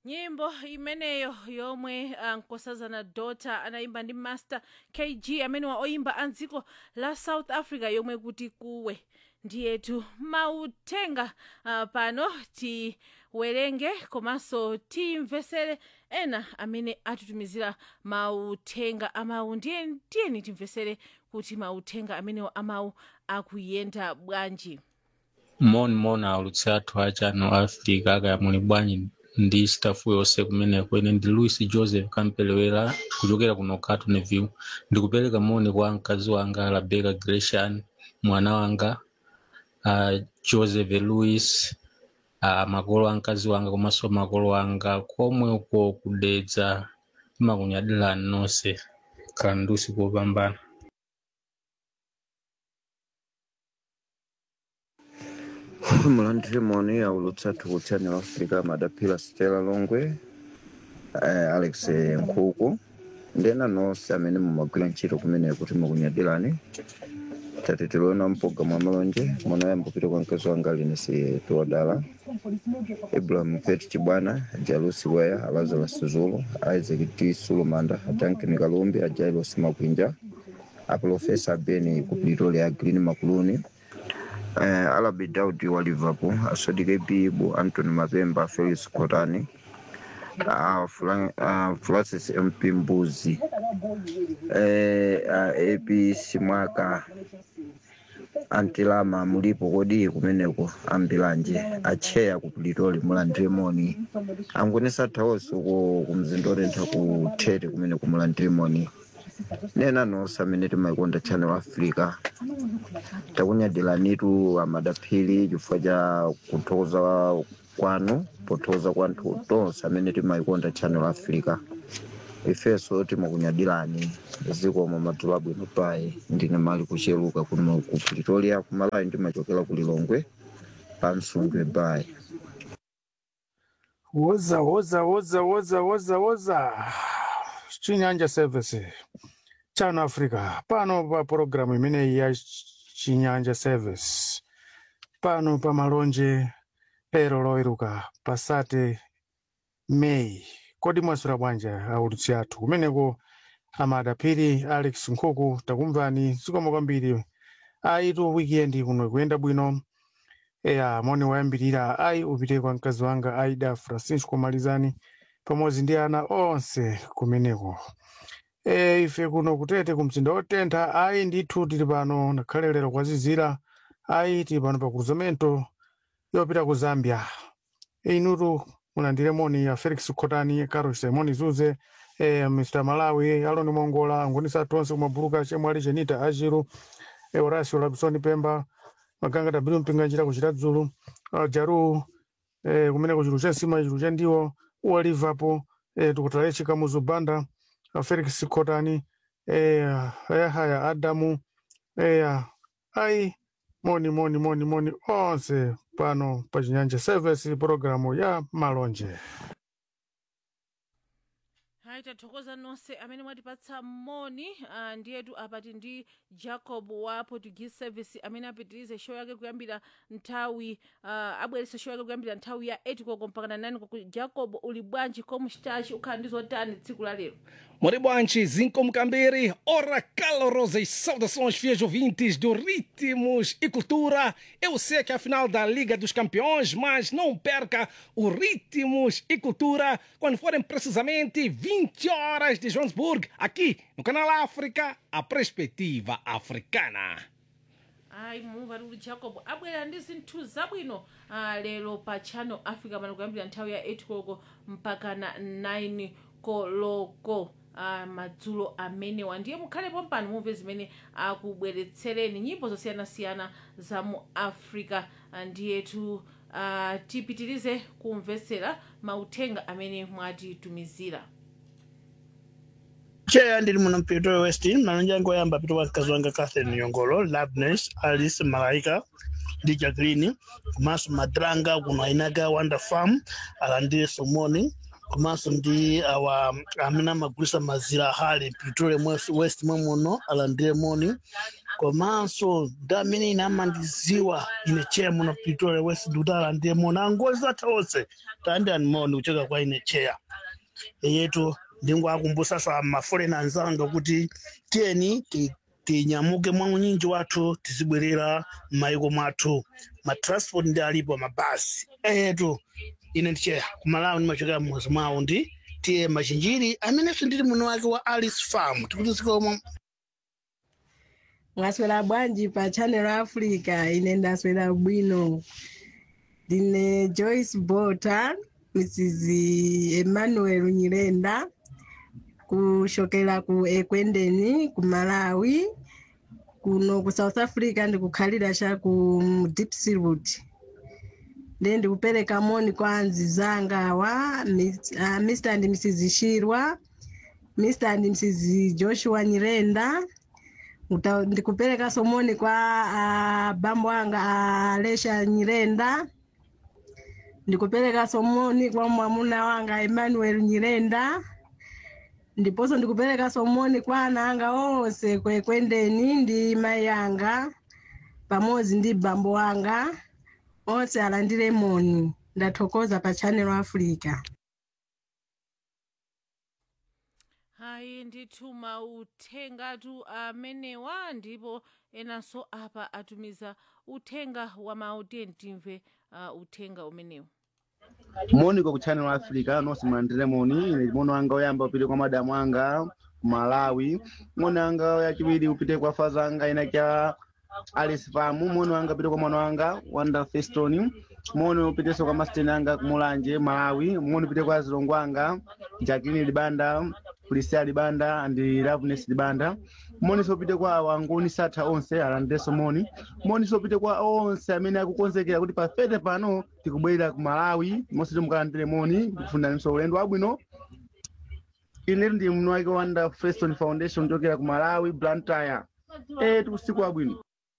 nyimbo imeneyo yomwe uh, nkosazana dota anayimba ndi master kg amene wa oyimba a dziko la south africa yomwe kuti kuwe ndiyetu mauthenga uh, pano tiwerenge komanso timvesere ena amene atitumizira mauthenga amawu ndiye tiyeni timvesere kuti mauthenga amenewo amawu akuyenda bwanji moni moni aulutsi athu a channel africa akayamuli bwanji ndi stafu yonse kumeneko ine ndi louis joseph kampelewera kuchokera kuno cartonville ndikupereka moni kwa mkazi wanga rebecca gresham mwana wanga uh, joseph louis uh, makolo a mkazi wanga komanso makolo anga komwe uko kudedza makunyadirani nonse khala ndi usiku wopambana mulandire moni aulutsi athu ku channel africa madapila stella longwe eh, alex nkhuku ndena nonse amene mumagwira ntchito kumene kuti mukunyadirani tati tiloona mpologalamu amalonje munayamba kupita kwa mkazi wanga linesi tiwadala ibrahim pet chibwana jalusi weya lazarus zulu isaac t sulumanda duncan kalumbi ajailos makwinja aprofesa beni ku pretoria green makuluni eh, alabi daudi wa liverpool asodike bibu antony mapemba felix kotani uh, Fran, uh, francis mp mbuzi eh, uh, ap simwaka antilama mulipo kodi kumeneko ambiranje acheya ku pretoria mulandire moni angonesa thawonso ku kumzinda otentha ku tete kumene kumulandire moni nena nonse amene timayikonda channel africa takunyadiranitu amadaphiri chifukwa cha kuthokoza kwanu pothokoza kwanthu tonse amene timayikonda channel africa ifenso timakunyadirani zikomo madzulo abwino payi ndine mali kucheluka kuno ku pretoria kumalawi ndimachokera ku lilongwe pa msungwe bayi woza woza woza woza woza woza chinyanja service chano africa pano pa pologalamu imeneyi ya chinyanja service pano pa malonje lero loweruka pasate meyi kodi mwaswera bwanji aulutsi athu kumeneko amadaphiri alex nkhuku takumvani zikomo kwambiri ayitu wikendi kuno kuyenda bwino eya moni wayambirira ayi upite kwa mkazi wanga aida francisco malizani pamodzi ndi ana onse kumeneko e, ife kuno kutete kumzinda otentha ayi ndithu tili pano ngakhale lero kwazizira ayi tili pano pa cruzamento yopita ku zambia e, inutu mulandire moni ya felix khotani carol simoni zuze e, mr malawi aloni mongola angonisa tonse kumabuluka chemwali chenita achiru e, horacio labisoni pemba maganga tabiru mpinga njira kuchita dzulu uh, jaru eh, kumeneko chilu cha sima chilu cha ndiwo uwa liverpool eh, tikutala chikamuzu banda uh, felix khotani eh, ayahaya adamu eh, ayi moni moni moni moni onse pano pa chinyanja service programu ya malonje hayi tathokoza nonse amene mwatipatsa moni uh, ndiyetu apati ndi jacob wa portuguese service amene apitirize show yake kuyambira nthawi uh, abwerese show yake kuyambira nthawi ya 8 koko mpaka na 9 koko jacob uli bwanji komu chitachi ukhala ndi zotani tsiku la lero Muito bom, Zinco Mcambiri. Ora, calorosas saudações, fiéis ouvintes do Ritmos e Cultura. Eu sei que é a final da Liga dos Campeões, mas não perca o Ritmos e Cultura quando forem precisamente 20 horas de Johannesburg, aqui no Canal África, a perspectiva africana. ayi mumva tikuti jacob abwera ndi zinthu zabwino uh, lero pa channel africa pano kuyambira nthawi ya 8 koloko mpaka na 9 koloko uh, madzulo amenewa ndiye mukhalepo mpano mumve zimene akubweretsereni nyimbo zosiyanasiyana za mu africa uh, ndiyetu uh, tipitirize kumvetsera mauthenga amene mwatitumizira cheya ndili muno mpito west malonje yangu oyamba pito wa mkazi wanga catherine nyongolo labnes alice malaika ndi jacqueline komanso madrang kuno ainaga wanda farm alandire somoni komanso ndi awa amene amagulisa mazira hali pretoria West- west mwe muno alandire moni komanso ndamene ine amandiziwa ine cheya muno pretoria west dutala ndiye mona angozi atha onse tandani moni kuchoka kwa ine cheya yetu ndingwakumbusaso amaforena anzanga kuti tiyeni ti- tinyamuke mwa unyinji wathu tizibwerera m'mayiko mwathu matransport ndi alipo mabasi eyetu ine ndicheya kumalawi ndimachokera mmuzi mwawo ndi tiye machinjiri amenenso ndili muno wake wa alice farm tikutizikomo mwaswera bwanji pa channel africa ine ndaswera bwino ndine joyce bota mrs emmanuel nyirenda kushokera ku ekwendeni ku malawi kuno ku south africa ndikukhalira cha ku dipsroot nde ndikupereka moni kwa anzi zanga awa Miss- ah, mr and mrs shirwa mr and mrs joshua nyirenda Uta- ndikupereka somoni kwa uh, bambo anga alesha nyirenda ndikupereka somoni kwa mwamuna wanga emmanuel nyirenda ndiponso ndikupereka somoni kwa ana anga onse kwekwendeni ndi mai anga pamodzi ndi bambo wanga onse alandire moni ndathokoza pa channel africa hayi ndithu mauthengatu amenewa ndipo enanso apa atumiza uthenga wa mawu tiye timve uh, uthenga umenewu moni kwa kuchannel africa nonse mulandire moni ine mono anga oyamba upite kwa madamu anga ku malawi moni anga yachiwiri upite kwa faza anga ina kya alice famu moni wanga upite kwa mwana wanga wanda feston moni upitenso kwa masiteni anga kumulanje malawi moni upite kwa zilongo anga jacqueline libanda polisia libanda andi loveness libanda moni sopite kwa wangoni satha onse alandirenso moni moni sopite kwa onse amene akukonzekera kuti pafete pano tikubwerera ku malawi monse timukalandire moni kufundaninso ulendo wabwino ine ndi mnu wake wanda feston foundation chokera ku malawi blantyre eh tikusiku wabwino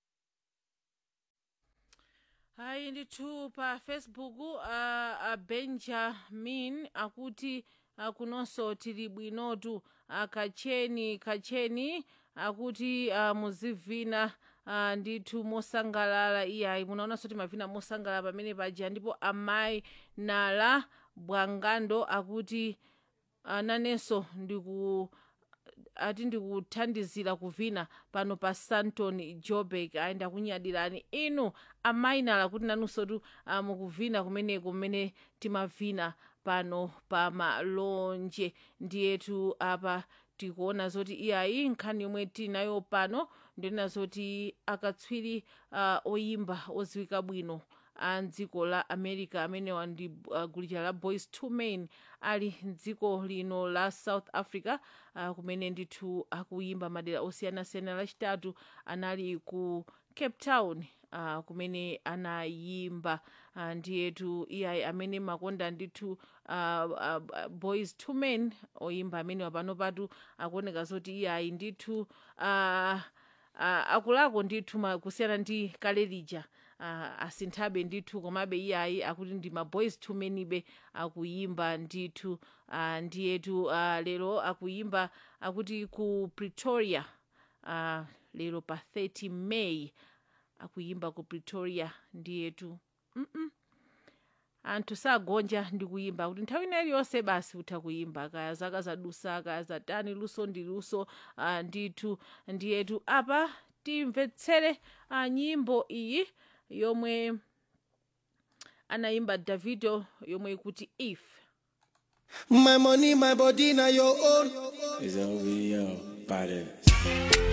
hayi ndithu pa facebook uh, uh, benjamin akuti uh, kunonso tili bwinotu uh, kacheni kacheni akuti uh, muzivina uh, ndithu mosangalala iyayi munaonanso timavina mosangalala pamene paja ndipo amayi nala bwangando akuti uh, nanenso ndiku ati ndikuthandizira kuvina pano pa santon jobek ayi ndakunyadirani inu amainala kuti nanunsotu uh, mukuvina kumeneko mmene timavina pano pa malonje ndiyetu apa tikuona zoti iyayi nkhani yomwe tinayo pano ndionena zoti akatswiri uh, oyimba oziwika bwino a mdziko la america amenewa ndi uh, gulu la boys two men ali mdziko lino la south africa uh, kumene ndithu akuyimba madera osiyanasiyana lachitatu anali ku cape town uh, kumene anayimba uh, ndiyetu iyayi amene makonda ndithu uh, uh, boys two men oyimba amenewa pano patu akuoneka zoti iyayi ndithu uh, uh, akulako ndithu ma- kusiyana ndi kale lija uh, asinthabe ndithu komabe iyayi akuti ndi maboys two menibe akuyimba ndithu uh, ndiyetu uh, lero akuyimba akuti ku pretoria uh, lero pa 30 may akuyimba ku pretoria ndiyetu mm -mm. anthu sagonja ndi kuyimba kuti nthawi ina iliyonse basi utha kuyimba kaya zaka zadusa kaya zatani luso ndi luso uh, ndithu ndiyetu apa timvetsere uh, nyimbo iyi yomwe anayimba davido yomwe ikuti if My money, my body, now your own. It's over, yo, body.